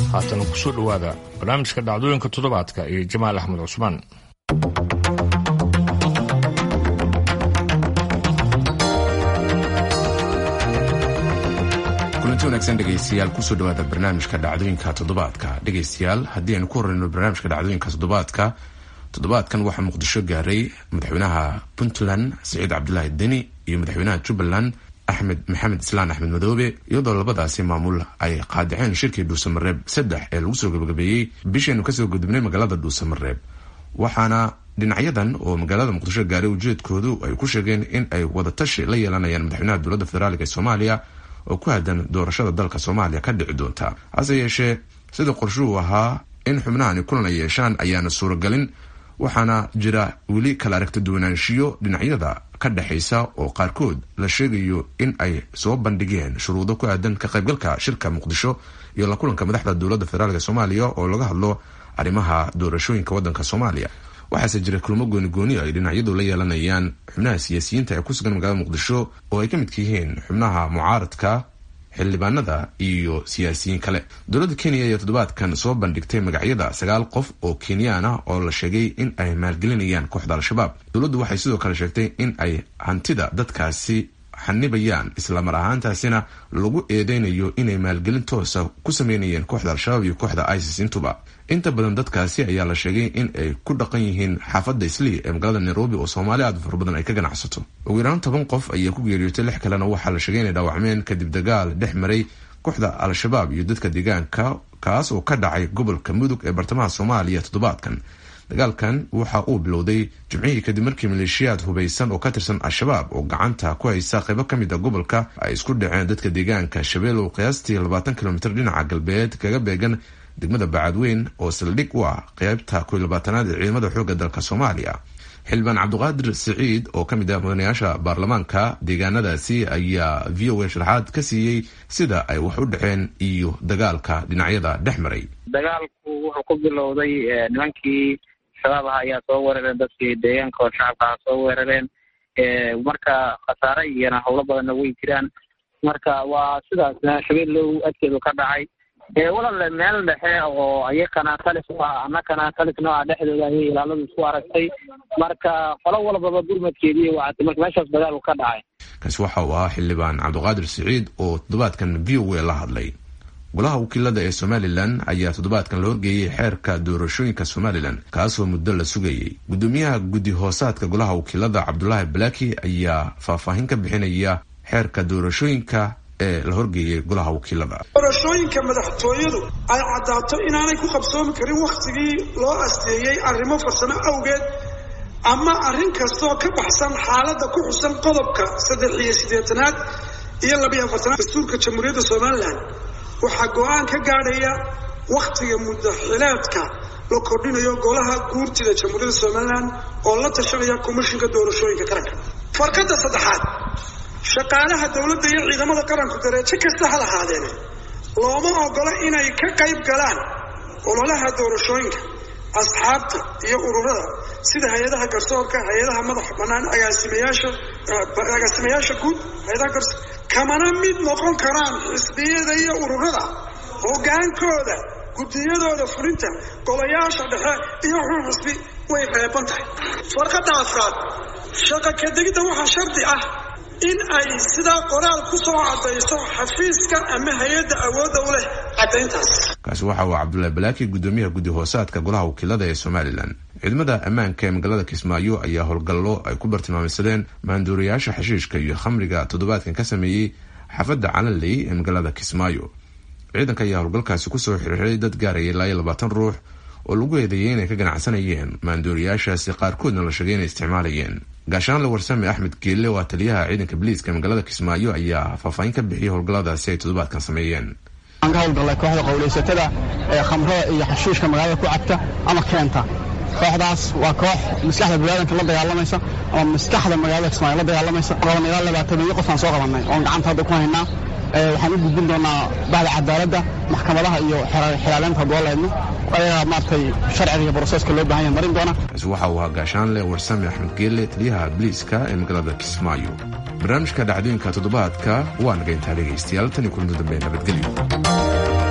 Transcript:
haatan kusoo dhowaada barnaamijka dhacdooyinka toddobaadka iyo jamaal axmed cusmaan kulanti wanaagsan dhegaystayaal kusoo dhawaada barnaamijka dhacdooyinka toddobaadka dhegaystayaal haddii aynu ku horeyno barnaamijka dhacdooyinka toddobaadka toddobaadkan waxaa muqdisho gaaray madaxweynaha puntland siciid cabdulaahi deni iyo madaxweynaha jubbaland axmed maxamed islaan axmed madoobe iyadoo labadaasi maamul ay qaadaceen shirkii dhuusamareeb saddex ee lagu soo gabagabeeyey bishaynu kasoo gudubnay magaalada dhuusamareeb waxaana dhinacyadan oo magaalada muqdisho gaaray ujeedkoodu ay ku sheegeen in ay wadatashi la yeelanayaan madaxweynaha dowladda federaalk ee soomaaliya oo ku haddan doorashada dalka soomaaliya ka dhici doonta hase yeeshee sida qorshuhu ahaa in xubnahani kulan ay yeeshaan ayaana suuragelin waxaana jira weli kala aragta duwanaanshiyo dhinacyada ka dhexaysa oo qaarkood la sheegayo in ay soo bandhigeen shuruudo ku aadan ka qaybgalka shirka muqdisho iyo la kulanka madaxda dowladda federaalk ee soomaaliya oo laga hadlo arrimaha doorashooyinka waddanka soomaaliya waxaase jira kulmo goonigooni ay dhinacyadu la yeelanayaan xubnaha siyaasiyiinta ee ku sugan magaalada muqdisho oo ay ka midka yihiin xubnaha mucaaradka xildhibaanada iyo siyaasiyiin kale dowladda kenya ayaa toddobaadkan soo bandhigtay magacyada sagaal qof oo kenyaan ah oo la sheegay in ay maalgelinayaan kooxda al-shabaab dowladdu waxay sidoo kale sheegtay in ay hantida dadkaasi xanibayaan islamar ahaantaasina lagu eedeynayo inay maalgelin toosa ku sameynayeen kooxda al-shabaab iyo kooxda isis intuba inta badan dadkaasi ayaa la sheegay in ay ku dhaqan yihiin xaafadda islii ee magaalada nairobi oo soomaali aad fara badan ay ka ganacsato ugu yaraan toban qof ayaa ku geeriyootay lix kalena waxaa la sheegay inay dhaawacmeen kadib dagaal dhex maray kooxda al-shabaab iyo dadka deegaanka kaas oo ka dhacay gobolka mudug ee bartamaha soomaaliya toddobaadkan dagaalkan waxa uu bilowday jimcihii kadib markii maleeshiyaad hubaysan oo ka tirsan al-shabaab oo gacanta ku haysa qaybo ka mid a gobolka ay isku dhaceen dadka deegaanka shabeelow qiyaastii labaatan kilomitr dhinaca galbeed kaga beegan degmada bacadweyn oo saldhig u ah qeybta koy labaatanaad ee ciidamada xoogga dalka soomaaliya xildhibaan cabdiqaadir siciid oo ka mid ah mudanayaasha baarlamaanka deegaanadaasi ayaa v o a sharaxaad ka siiyey sida ay wax u dhaceen iyo dagaalka dhinacyada dhex maray dagaalku wuxuu ku bilowday nimankii shabaab aha ayaa soo weerareen dadkii deegaanka oo shacabka aha soo weerareen marka khasaare iyona howlo badanna way jiraan marka waa sidaas shabeellow adkeedu ka dhacay walaale meel dhexe oo ayakana talis u ah annakana talis nooca dhexdooda ayay ilaaladu isku aragtay marka qolo walbaba gurmadkeediiy wacatay marka meeshaas dagaalku ka dhacay kaasi waxa uu ahaa xildhibaan cabdiqaadir siciid oo toddobaadkan v o a la hadlay golaha wakiilada ee somalilan ayaa toddobaadkan la horgeeyey xeerka doorashooyinka somalilan kaasoo muddo la sugayay guddoomiyaha guddi hoosaadka golaha wakiilada cabdulaahi balaki ayaa faahfaahin ka bixinaya xeerka doorashooyinka ee la horgeeyay golaha wakiilada doorashooyinka madaxtooyadu ay caddaato inaanay ku qabsoomi karin wakhtigii loo asteeyey arrimo farsamo awgeed ama arrin kastoo ka baxsan xaaladda ku xusan qodobka saddex iyo siddeetanaad iyo labiyo afartanaad dastuurka jamhuuriyadda somalilan waxaa go-aan ka gaadhaya wakhtiga muddaxileedka la kordhinayo golaha guurtida jamhuuriyadda somalilan oo la tashanaya komishinka doorashooyinka qaranka farkadda saddexaad shaqaalaha dowladda iyo ciidamada qaranku dareejo kasta ha lahaadeene looma ogola inay ka qayb galaan ololaha doorashooyinka asxaabta iyo ururada sida hay-adaha garsoorka hay-adaha madaxa bannaan agaasimayaasha agaasimayaasha guud hay-adaha garso kamana mid noqon karaan xisbiyada iyo ururada hoggaankooda guddiyadooda fulinta golayaasha dhexe iyo xun xisbi way reeban tahay farqadda afraad shaqa kadegidda waxaa shardi ah in ay sidaa qoraal ku soo caddayso xafiiska ama hay-adda awoodda u leh caddayntaas kaasi waxa uu cabdullaahi balaaki guddoomiyaha guddi hoosaadka golaha wakiilada ee somalilan ciidamada ammaanka ee magaalada kismaayo ayaa howlgallo ay ku bartilmaameysadeen maanduuriyaasha xashiishka iyo khamriga toddobaadkan ka sameeyey xaafadda calanley ee magaalada kismaayo ciidanka ayaa howlgalkaasi kusoo xirxiray dad gaaraya ilaa iyo labaatan ruux oo lagu eedeeyay inay ka ganacsanayeen maanduuriyaashaasi qaarkoodna la sheegay inay isticmaalayeen gaashaanle warsame axmed geelle oo ah taliyaha ciidanka biliiska magaalada kismaayo ayaa faahfaahin ka bixiyay howlgalladaasi ay toddobaadkan sameeyeen aan ka howlgallay kooxda qowlaysatada ee khamrada iyo xashiishka magaalada ku cabta ama keenta kooxdaas waa koox maskaxda biniaadanka la dagaalamaysa ama maskaxda magaalada kismaayo la dagaalamaysa qaban ilaa labaatan iyo qofaan soo qabannay oon gacanta hadda ku haynaa waxaan u gudbin doonaa bahda cadaaladda maxkamadaha iyo xiraaleynta hadduu leedno ayagaa maaragtay sharciga iyo broseska loo bahan yahay marin doona kaasi waxa uu ahaa gaashaanle warsame axmed geelle taliyaha biliiska ee magaalada kismaayo barnaamijka dhacdooyinka toddobaadka waa naga intaa dhegaystayaal tan iyo kulanti dambe nabadgelyo